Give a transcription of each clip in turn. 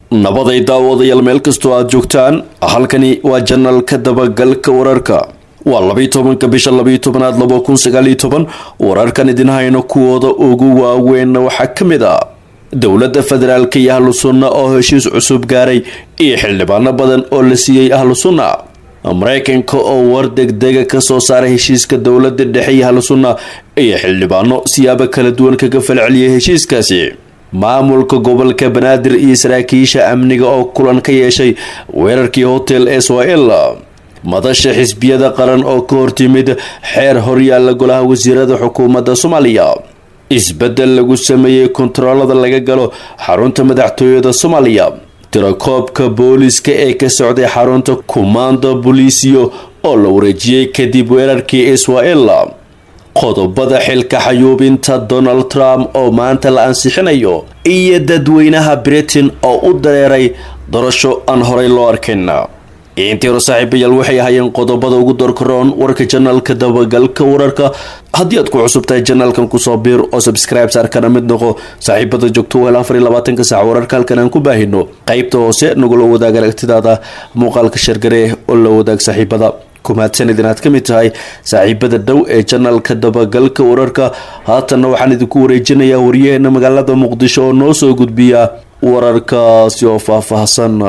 nabaday daawadayaal meel kastoo aada joogtaan halkani waa janalka dabagalka wararka waa labiyi tobanka bisha labiyo tobanaad laba kun sagaaliyo toban wararkan idin hayno kuwooda ugu waaweynna waxaa ka mid ah dowladda federaalka iyo ahlu sunna oo heshiis cusub gaaray iyo xildhibaano badan oo la siiyey ahlu sunna mareykanka oo war degdega kasoo saaray heshiiska dowlada dhexe iyo ahlu sunna iyo xildhibaano siyaabo kala duwan kaga falceliyay heshiiskaasi maamulka gobolka banaadir iyo saraakiisha amniga oo kulan ka yeeshay weerarkii hotel israel madasha xisbiyada qaran oo ka hortimid xeer horyaalla golaha wasiirada xukuumadda soomaaliya isbedel lagu sameeyey kontaroolada laga galo xarunta madaxtooyada soomaaliya tirakoobka booliska ee ka socday xarunta kumaanda boliisiyo oo la wareejiyey kadib weerarkii israel qodobada xilka xayuubinta donald trump oo maanta la ansixinayo iyo dadweynaha britain oo u dareeray doorasho aan horey loo arkin intii hore saaxiibayaal waxay ahaayeen qodobada ugu doorkaroon warka janalka dabagalka wararka haddii aad ku cusubtahay janalkan kusoo biir oo subscribe saarkana mid noqo saaxiibada joogto wel afar iyo labaatanka saac wararka halkan aan ku baahino qeybta hoose nagula wadaag aragtidaada muuqaalka shargare oo la wadaag saaxiibada kumaadsanid inaad ka mid tahay saaxiibada dhow ee janalka dabagalka wararka haatanna waxaan idinku wareejinayaa waryaheena magaalada muqdisho oo noo soo gudbiya wararkaasi oo faahfaahsan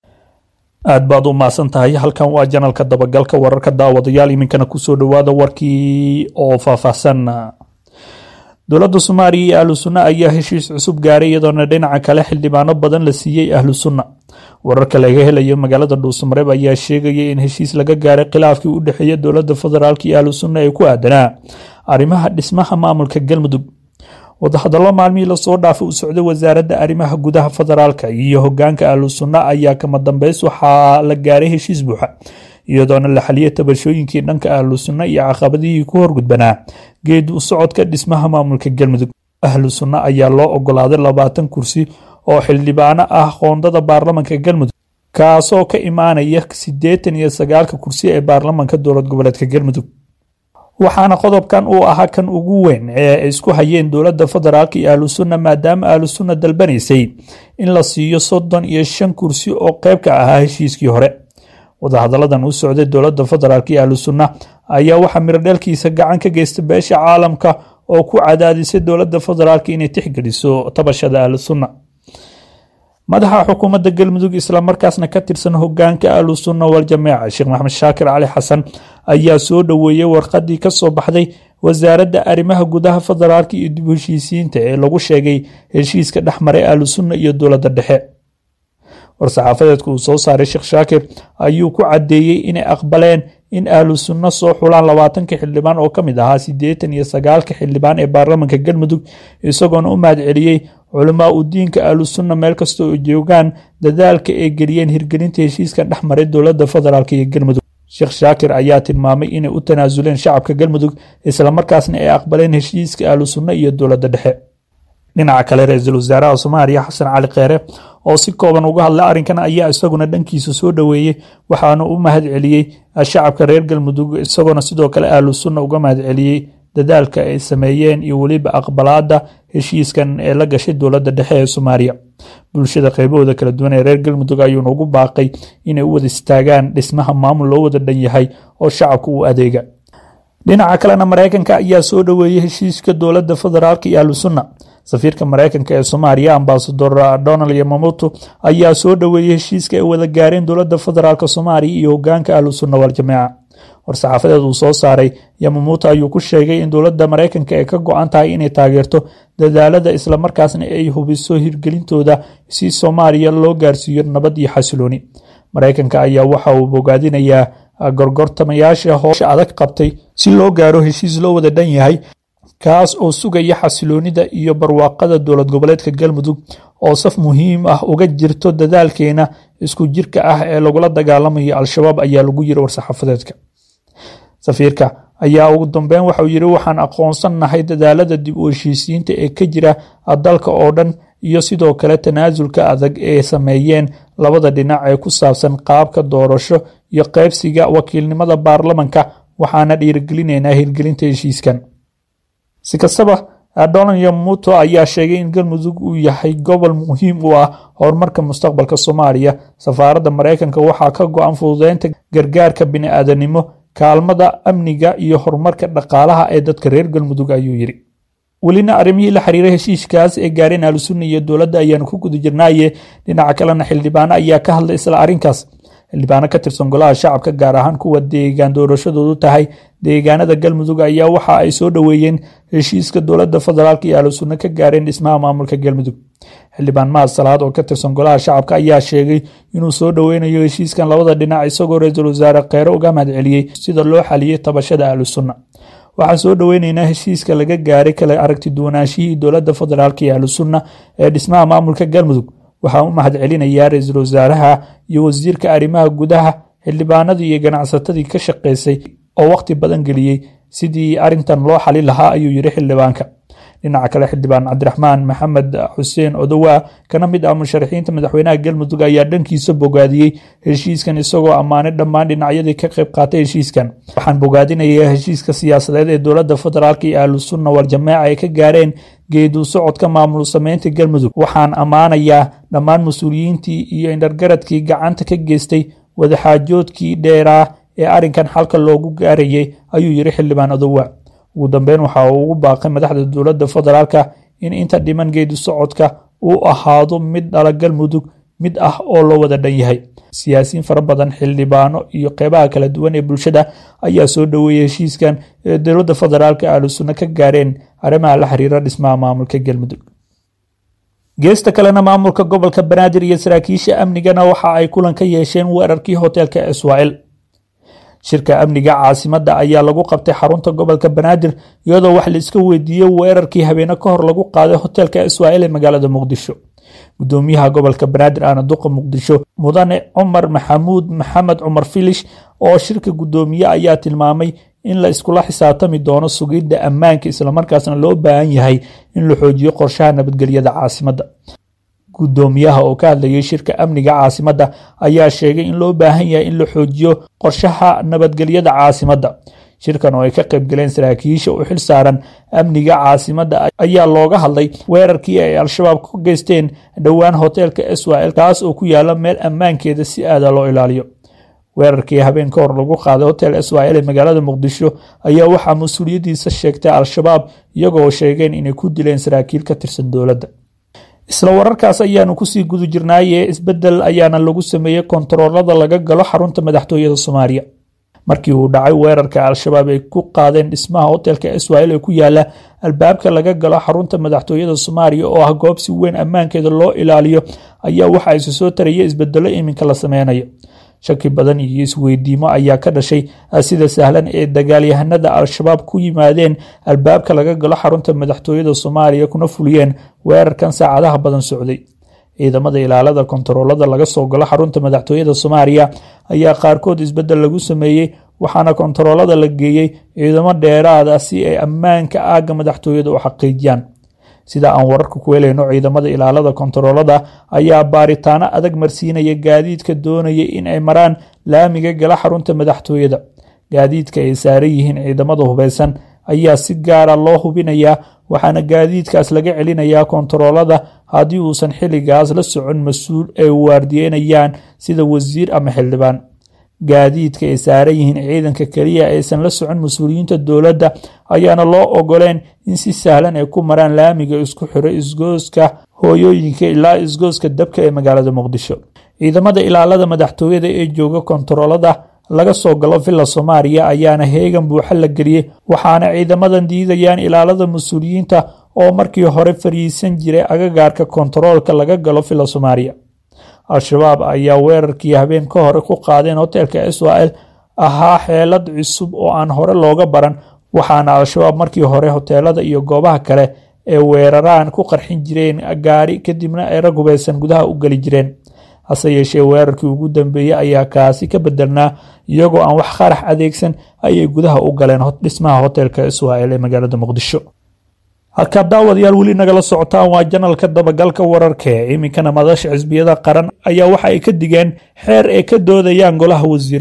aad baad u mahadsan tahay halkan waa janalka dabagalka wararka daawadayaal iminkana kusoo dhawaada warkii oo faahfaahsan dowladda soomaaliya iyo ahlu sunna ayaa heshiis cusub gaaray iyadoona dhinaca kale xildhibaano badan la siiyey ahlu sunna wararka laga helayo magaalada dhuusamareeb ayaa sheegaya in heshiis laga gaaray khilaafkii u dhexeeya dowladda federaalk iyo ahlu sunna ee ku aadanaa arrimaha dhismaha maamulka galmudug wadahadallo maalmihii lasoo dhaafay u socday wasaaradda arrimaha gudaha federaalka iyo hogaanka ahlu sunna ayaa kama dambeys waxaa la gaaray heshiis buuxa iyadoona la xaliyay tabashooyinkii dhanka ahlu sunna iyo caqabadihii ku horgudbanaa geed u socodka dhismaha maamulka galmudug ahlu sunna ayaa loo ogolaaday labaatan kursi oo xildhibaano ah qoondada baarlamanka galmudug kaasoo ka imaanaya siddeetan iyo sagaalka kursi ee baarlamanka dowlad goboleedka galmudug waxaana qodobkan uu ahaa kan ugu weyn ee ay isku hayeen dowladda federaalk iyo ahlu sunna maadaama ahlu sunna dalbanaysay in la siiyo soddon iyo shan kursi oo qeyb ka ahaa heshiiskii hore wadahadalladan u socday dowladda federaalk iyo ahlu sunna ayaa waxaa mirodheelkiisa gacan ka geysta beesha caalamka oo ku cadaadisay dowladda federaalk inay tixgeliso tabashada ahlu sunna madaxa xukuumadda galmudug islamarkaasna ka tirsan hogaanka ahlu sunna waljamaaca sheekh maxamed shaakir cali xasan ayaa soo dhoweeyey warqadii kasoo baxday wasaaradda arrimaha gudaha federaalk iyo dib heshiisiinta ee lagu sheegay heshiiska dhexmaray ahlu sunna iyo dowladda dhexe war-saxaafadeedka uu soo saaray sheekh shaakir ayuu ku caddeeyey inay aqbaleen in ahlu sunna soo xulaan labaatanka xildhibaan oo ka mid ahaa siddeetan iyo sagaalka xildhibaan ee baarlamanka galmudug isagoona u mahad celiyey culamaa u diinka ahlu sunna meel kasta oo joogaan dadaalka ay geliyeen hirgelinta heshiiskan dhex maray dowladda federaalk iyo galmudug sheekh shaakir ayaa tilmaamay inay u tanaasuleen shacabka galmudug islamarkaasna ay aqbaleen heshiiska ahlu sunna iyo dowladda dhexe dhinaca kale ra-iisul wasaaraha soomaaliya xasan cali kheere oo si kooban uga hadlay arrinkan ayaa isaguna dhankiisa soo dhoweeyey waxaana u mahad celiyey shacabka reer galmudug isagoona sidoo kale ahlu sunna uga mahad celiyey dadaalka ay sameeyeen iyo weliba aqbalaada heshiiskan ee la gashay dowladda dhexe ee soomaaliya bulshada qaybahooda kala duwan ee reer galmudug ayuuna ugu baaqay inay u wada istaagaan dhismaha maamul loo wada dhan yahay oo shacabka u adeega dhinaca kalena mareykanka ayaa soo dhoweeyey heshiiska dowladda federaalk iyo ahlu sunna safiirka mareykanka ee soomaaliya ambasador donald yamamoto ayaa soo dhoweeyey heshiiska ay wada gaareen dowladda federaalk soomaaliya iyo hogaanka ahlu sunna waljamaaca war-saxaafadeed uu soo saaray yamamoto ayuu ku sheegay in dowladda mareykanka ay ka go-an tahay inay taageerto dadaalada islamarkaasna ay hubiso hirgelintooda si soomaaliya loo gaarsiiyo nabad iyo xasilooni mareykanka ayaa waxa uu bogaadinayaa gorgortamayaasha hoosha adag qabtay si loo gaaro heshiis loo wada dhan yahay kaas oo sugaya xasiloonida iyo barwaaqada dowlad goboleedka galmudug oo saf muhiim ah uga jirto dadaalkeena isku jirka ah ee lagula dagaalamayo al-shabaab ayaa lagu yiri war-saxaafadeedka safiirka ayaa ugu dambeyn waxauu yiri waxaan aqoonsannahay dadaalada dib u heshiisiinta ee ka jira dalka oo dhan iyo sidoo kale tanaasulka adag ee sameeyeen labada dhinac ee ku saabsan qaabka doorasho iyo qaybsiga wakiilnimada baarlamanka waxaana dhiirigelinaynaa hirgelinta heshiiskan si kastaba donald yamuto ayaa sheegay in galmudug uu yahay gobol muhiim u ah horumarka mustaqbalka soomaaliya safaaradda mareykanka waxaa ka go-an fududeynta gargaarka bini-aadanimo kaalmada amniga iyo horumarka dhaqaalaha ee dadka reer galmudug ayuu yidhi welina arrimihii la xiriiray heshiiskaas ee gaareen ahlusunna iyo dowladda ayaanu ku guda jirnaaye dhinaca kalena xildhibaano ayaa ka hadlay isla arrinkaas xildhibaano ka tirsan golaha shacabka gaar ahaan kuwa deegaan doorashadoodu tahay deegaanada galmudug ayaa waxa ay soo dhoweeyeen heshiiska dowladda federaalk iyo ahlusunna ka gaareen dhismaha maamulka galmudug xildhibaan mahad salaad oo ka tirsan golaha shacabka ayaa sheegay inuu soo dhoweynayo heshiiskan labada dhinac isagoo ra-iisul wasaare kheyre uga mahadceliyey sida loo xaliyey tabashada ahlusunna waxaan soo dhoweyneynaa heshiiska laga gaaray kala aragti duwanaanshihii dowladda federaalk iyo ahlusunna ee dhismaha maamulka galmudug waxaan u mahad celinayaa ra-iisul wasaaraha iyo wasiirka arrimaha gudaha xildhibaanadii iyo ganacsatadii ka shaqeysay oo wakhti badan geliyey sidii arrintan loo xali lahaa ayuu yidhi xildhibaanka dhinaca kale xildhibaan cabdiraxmaan maxamed xuseen odowaa kana mid ah musharaxiinta madaxweynaha galmudug ayaa dhankiisa bogaadiyey heshiiskan isagoo ammaanay dhammaan dhinacyadii ka qayb qaatay heshiiskan waxaan bogaadinayaa heshiiska siyaasadeed ee dowladda federaalk iyo ahlusunna waljamaaca ay ka gaareen geedu socodka maamul sameynta galmudug waxaan ammaanayaa dhammaan mas-uuliyiintii iyo indhargaradkii gacanta ka geystay wadaxaajoodkii dheeraa ee arrinkan xalka loogu gaarayay ayuu yidhi xildhibaan odowa ugu dambeyn waxa uu ugu baaqay madaxda dowladda federaalka in inta dhiman geedi socodka uu ahaado mid dhala galmudug mid ah oo loo wada dhan yahay siyaasiyiin fara badan xildhibaano iyo qeybaha kala duwan ee bulshada ayaa soo dhoweeyey heshiiskan ee dowladda federaalka ahlusunna ka gaareen arrimaha la xiriira dhismaha maamulka galmudug geesta kalena maamulka gobolka banaadir iyo saraakiisha amnigana waxa ay kulan ka yeesheen weerarkii hoteelka israel shirka amniga caasimadda ayaa lagu qabtay xarunta gobolka banaadir iyadoo wax la iska weydiiyey weerarkii habeene ka hor lagu qaaday hoteelka israel ee magaalada muqdisho gudoomiyaha gobolka banaadir aana duqa muqdisho mudane cumar maxamuud maxamed cumar filish oo shirka gudoomiye ayaa tilmaamay in la iskula xisaabtami doono sugidda ammaanka islamarkaasna loo baahan yahay in la xoojiyo qorshaha nabadgelyada caasimadda gudoomiyaha oo ka hadlayay shirka amniga caasimadda ayaa sheegay in loo baahan yahay in la xoojiyo qorshaha nabadgelyada caasimadda shirkan oo ay ka qayb galeen saraakiisha u xil saaran amniga caasimadda ayaa looga hadlay weerarkii ay al-shabaab ka geysteen dhowaan hoteelka israel kaas oo ku yaala meel ammaankeeda si aada loo ilaaliyo weerarkii habeen ka hor lagu qaaday hotel israel ee magaalada muqdisho ayaa waxaa mas-uuliyaddiisa sheegtay al-shabaab iyagoo sheegeen inay ku dileen saraakiil ka tirsan dowladda isla wararkaas ayaanu kusii guda jirnaaye isbedel ayaana lagu sameeyey kontaroolada laga galo xarunta madaxtooyada soomaaliya markii uu dhacay weerarka al-shabaab ay ku qaadeen dhismaha hotelka israel ee ku yaala albaabka laga galo xarunta madaxtooyada soomaaliya oo ah goob si weyn ammaankeeda loo ilaaliyo ayaa waxa isu soo taraya isbedelo iminka la sameynayo shaki badan iyo isweydiimo ayaa ka dhashay sida sahlan ee dagaalyahanada al-shabaab ku yimaadeen albaabka laga galo xarunta madaxtooyada soomaaliya kuna fuliyeen weerarkan saacadaha badan socday ciidamada ilaalada kontaroolada laga soo galo xarunta madaxtooyada soomaaliya ayaa qaarkood isbedel lagu sameeyey waxaana kontaroolada la geeyey ciidamo dheeraada si ay ammaanka aagga madaxtooyada u xaqiijiyaan sida aan wararka ku helayno ciidamada ilaalada kontaroolada ayaa baaritaano adag marsiinaya gaadiidka doonaya in ay maraan laamiga gala xarunta madaxtooyada gaadiidka ay saaran yihiin ciidamada hubeysan ayaa si gaara loo hubinayaa waxaana gaadiidkaas laga celinayaa kontaroolada haddii uusan xilligaas la socon mas-uul ay waardiyeynayaan sida wasiir ama xildhibaan gaadiidka ay saaran yihiin ciidanka keliya aysan la socon mas-uuliyiinta dowladda ayaana loo ogoleen in si sahlan ay ku maraan laamiga isku xiro isgooska hooyooyinka ilaa isgooska dabka ee magaalada muqdisho ciidamada ilaalada madaxtooyada ee jooga kontaroolada laga soo galo villa soomaaliya ayaana heegan buuxa la geliyey waxaana ciidamadan diidayaan ilaalada mas-uuliyiinta oo markii hore fariisan jiray agagaarka kontaroolka laga galo villa soomaaliya al-shabaab ayaa weerarkii habeen ka hore ku qaadeen hoteelka israel ahaa xeelad cusub oo aan hore looga baran waxaana al-shabaab markii hore hoteelada iyo goobaha kale ee weeraraan ku qarxin jireen gaari kadibna ay rag hubeysan gudaha u geli jireen hase yeeshee weerarkii ugu dambeeyey ayaa kaasi ka bedelnaa iyagoo aan wax qarax adeegsan ayay gudaha u galeen dhismaha hoteelka israel ee magaalada muqdisho halkaa daawadayaal weli nagala socotaan waa janalka dabagalka wararka iminkana madasha xisbiyada qaran ayaa waxa ay ka digeen xeer ay ka doodayaan golaha wasiirada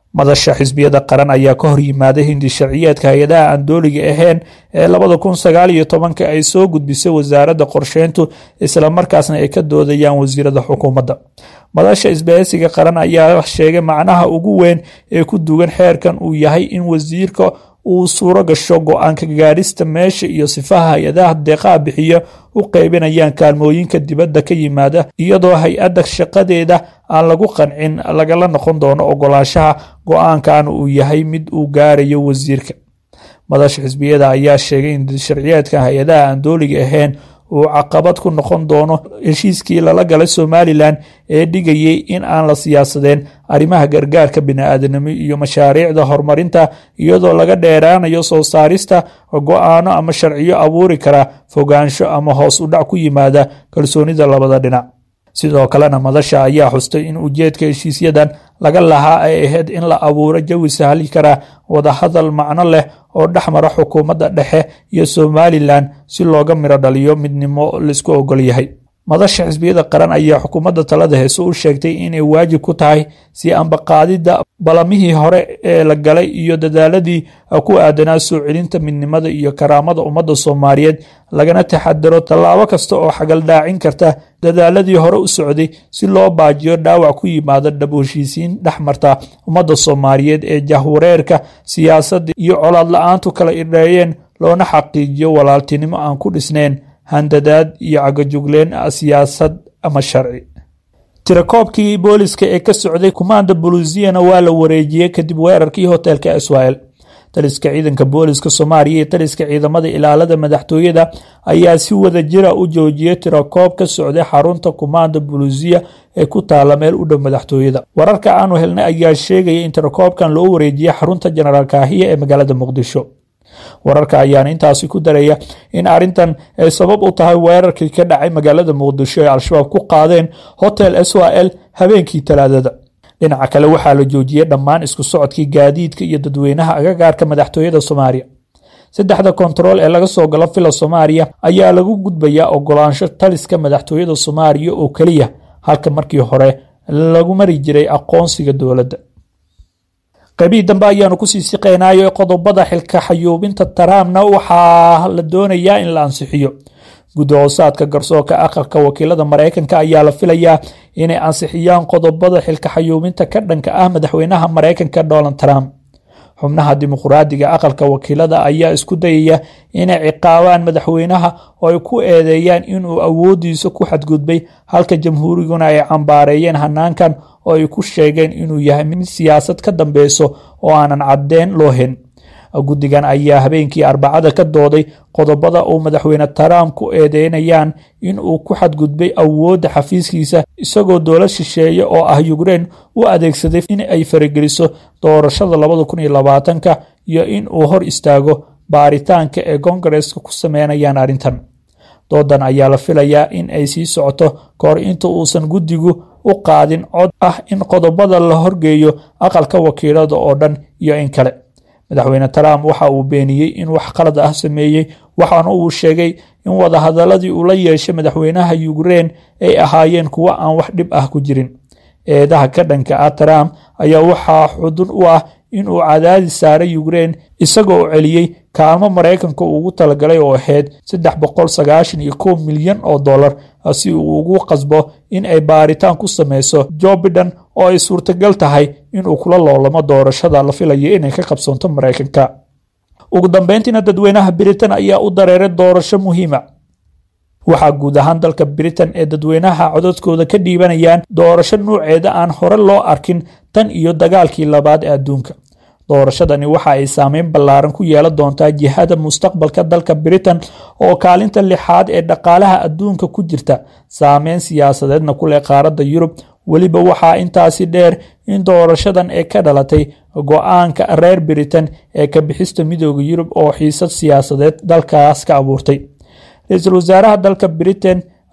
madasha xisbiyada qaran ayaa ka hor yimaaday hindi sharciyeedka hay-adaha aan dooliga ahayn ee labada kun sagaal iyo tobanka ay soo gudbisay wasaaradda qorsheyntu islamarkaasna ay ka doodayaan wasiirada xukuumadda madasha isbahaysiga qaran ayaa sheegay macnaha ugu weyn ee ku dugan xeerkan uu yahay in wasiirka uu suuro gasho go-aanka gaadhista meesha iyo sifaha hay-adaha deeqaha bixiya u qeybinayaan kaalmooyinka dibadda ka yimaada iyadoo hay-adda shaqadeeda aan lagu qancin lagala noqon doono ogolaanshaha go-aankan uu yahay mid uu gaarayo wasiirka madasha xisbiyada ayaa sheegay in sharciyeedka hay-adaha aan dooliga ahayn uu caqabad ku noqon doono heshiiskii lala galay somalilan ee dhigayay in aan la siyaasadeen arrimaha gargaarka bini-aadanimo iyo mashaariicda horumarinta iyadoo laga dheeraanayo soo saarista go-aano ama sharciyo abuuri kara fogaansho ama hoos u dhac ku yimaada kalsoonida labada dhinac sidoo kalena madasha ayaa xustay in ujeedka heshiisyadan laga lahaa ay ahayd in la abuuro jawi sahli kara wadahadal macno leh oo dhexmara xukuumadda dhexe iyo somalilan si looga miro dhaliyo midnimo laisku ogol yahay madasha xisbiyada qaran ayaa xukuumadda talada heese u sheegtay inay waajib ku tahay si ambaqaadidda balamihii hore ee la galay iyo dadaaladii ku aadanaa soo celinta midnimada iyo karaamada ummadda soomaaliyeed lagana taxadaro tallaabo kasta oo xagaldaacin karta dadaaladii hore u socday si loo baajiyo dhaawac ku yimaada dhab heshiisiin dhex marta ummadda soomaaliyeed ee jahwareerka siyaasadda iyo colaad la-aantu kala idheeyeen loona xaqiijiyo walaaltinimo aan ku dhisnayn handadaad iyo cagajugleen siyaasad ama sharci tirakoobkii booliska ee ka socday kumaanda buluusiyana waa la wareejiyey kadib weerarkii hoteelka israel taliska ciidanka booliska soomaaliya iyo taliska ciidamada ilaalada madaxtooyada ayaa si wada jira u joojiyey tirakoob ka socday xarunta kumaanda buluusiya ee ku taala meel u dhow madaxtooyada wararka aanu helnay ayaa sheegaya in tirakoobkan loo wareejiyey xarunta jenaraal kaahiya ee magaalada muqdisho wararka ayaana intaasi ku daraya in arrintan ay sabab u tahay weerarkii ka dhacay magaalada muqdisho ee al-shabaab ku qaadeen hotel s o l habeenkii talaadada dhinaca kale waxaa la joojiyey dhammaan isku socodkii gaadiidka iyo dadweynaha agagaarka madaxtooyada soomaaliya saddexda kontarool ee laga soo galo fila soomaaliya ayaa lagu gudbayaa ogolaansho taliska madaxtooyada soomaaliya oo keliya halka markii hore lagu mari jiray aqoonsiga dowladda qaybihii dambe ayaanu kusii siqeynaayo qodobada xilka xayuubinta tarampna waxaa la doonayaa in la ansixiyo guddi hoosaadka garsoorka aqalka wakiilada mareykanka ayaa la filayaa inay ansixiyaan qodobada xilka xayuubinta ka dhanka ah madaxweynaha mareykanka donald trump xubnaha dimuqraadiga aqalka wakiilada ayaa isku dayaya inay ciqaabaan madaxweynaha oo ay ku eedeeyaan inuu awoodiisa ku xadgudbay halka jamhuuriguna ay cambaareeyeen hanaankan oo ay ku sheegeen inuu yahay mid siyaasad ka dambeyso oo aanan caddeyn loo hen guddigan ayaa habeenkii arbacada ka dooday qodobada uu madaxweyne trump ku eedeynayaan in uu ku xadgudbay awoodda xafiiskiisa isagoo dowlad shisheeye oo ah yukrein u adeegsaday in ay farageliso doorashada labada kun iyo labaatanka iyo in uu hor istaago baaritaanka ee kongareska ku sameynayaan arrintan doodan ayaa la filayaa in ay sii socoto kahor inta uusan guddigu u qaadin cod ah in qodobada la horgeeyo aqalka wakiilada oo dhan iyo in kale madaxweyne trump waxa uu beeniyey in wax qalad ah sameeyey waxaana uu sheegay in wadahadaladii uu la yeeshay madaxweynaha yukrein ay ahaayeen kuwo aan wax dhib ah ku jirin eedaha ka dhanka ah trump ayaa waxaa xudun u ah in uu cadaadis saaray yukrein isagoo celiyey kaalmo maraykanka ugu talagalay oo ahayd saddex boqol sagaashan iyo kow milyan oo dollar si uu ugu qasbo in ay baaritaan ku sameyso jo biden oo ay suurtagal tahay inuu kula loolamo doorashada la filayo inay ka qabsoonto maraykanka ugu dambeyntiina dadweynaha britain ayaa u dareeray doorasho muhiima waxaa guud ahaan dalka britain ee dadweynaha codadkooda ka dhiibanayaan doorasho nuuceeda aan hore loo arkin tan iyo dagaalkii labaad ee adduunka doorashadani waxa ay saameyn ballaaran ku yeelan doontaa jihada mustaqbalka dalka britain oo kaalinta lixaad ee dhaqaalaha adduunka ku jirta saameyn siyaasadeedna ku leh qaaradda yurub weliba waxaa intaasi dheer in doorashadan ee ka dhalatay go-aanka reer britain ee ka bixista midooda yurub oo xiisad siyaasadeed dalkaas ka abuurtay ra-iisul wasaaraha dalka britain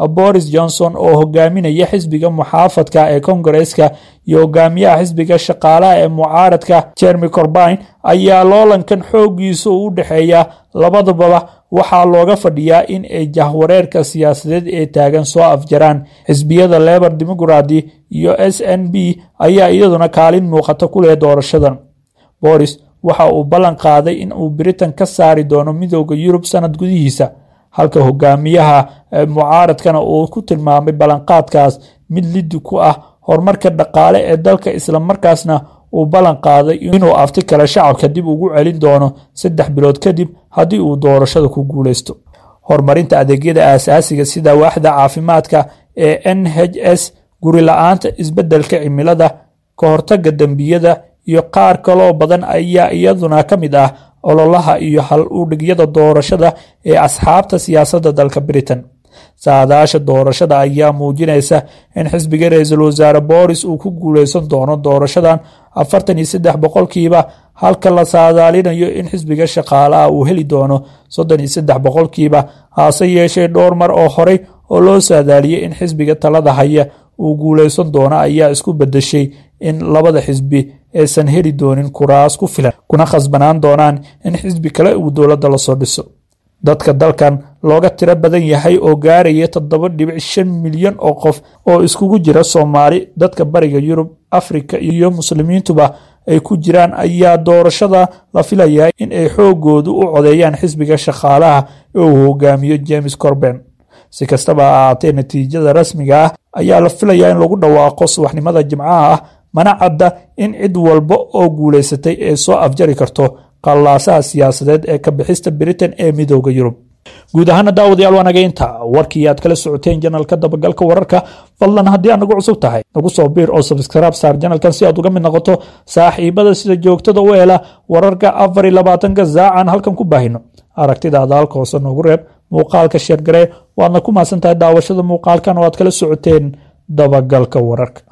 boris johnson oo hogaaminaya xisbiga muxaafadka ee kongareska iyo hogaamiyaha xisbiga shaqaalaha ee mucaaradka jeremy corbine ayaa loolankan xoogiisa u dhexeeya labadababa waxaa looga fadhiyaa in ay jahwareerka siyaasadeed ee taagan soo afjaraan xisbiyada lebor democrati iyo s n b ayaa iyaduna kaalin muuqata ku leh doorashadan boris waxa uu ballan qaaday in uu britain ka saari doono midooda yurub sanad gudihiisa halka hogaamiyaha mucaaradkana uu ku tilmaamay ballanqaadkaas mid lidi ku ah horumarka dhaqaale ee dalka islamarkaasna uu ballan qaaday inuu afti kale shacabka dib ugu celin doono saddex bilood kadib haddii uu doorashada ku guuleysto horumarinta adeegyada aasaasiga sida waaxda caafimaadka ee n h s guri la-aanta isbeddelka cimilada ka hortaga dembiyada iyo qaar kaloo badan ayaa iyaduna ka mid ah ololaha iyo hal udhigyada doorashada ee asxaabta siyaasadda dalka britain saadaasha doorashada ayaa muujinaysa in xisbiga ra-iisul wasaare boris uu ku guuleysan doono doorashadan afartan iyo saddex boqolkiiba halka la saadaalinayo in xisbiga shaqaalaha uu heli doono soddon iyo saddex boqolkiiba hase yeeshee dhowr mar oo horey oo loo saadaaliyey in xisbiga talada haya uu guuleysan doono ayaa isku bedeshay in labada xisbi aysan heli doonin kuraas ku filan kuna khasbanaan doonaan in xisbi kale uu dowladda lasoo dhiso dadka dalkan looga tiro badan yahay oo gaaraya toddoba dhibic shan milyan oo qof oo iskugu jira soomaali dadka bariga yurub afrika iyo muslimiintuba ay ku jiraan ayaa doorashada la filayaa in ay xoogoodu u codeeyaan xisbiga shaqaalaha ee uu hogaamiyo james corben si kastaba ha ahaatee natiijada rasmiga ah ayaa la filayaa in lagu dhawaaqo subaxnimada jimcaha ah mana cadda in cid walba oo guuleysatay ay soo afjari karto qallaasaha siyaasadeed ee ka bixista britain ee midooda yurub guud ahaana daawadayaal waa naga inta warkii aad kala socoteen janalka dabagalka wararka fadlan haddii aad nagu cusub tahay nagu soo biir oo sabskraib saar janalkan si aad uga mid noqoto saaxiibada sida joogtada u hela wararka afar iyo labaatanka saacan halkan ku baahino aragtidaada halka hoose noogu reeb muuqaalka sheergaree waadna ku mahadsan tahay daawashada muuqaalkan oo aad kala socoteen dabagalka wararka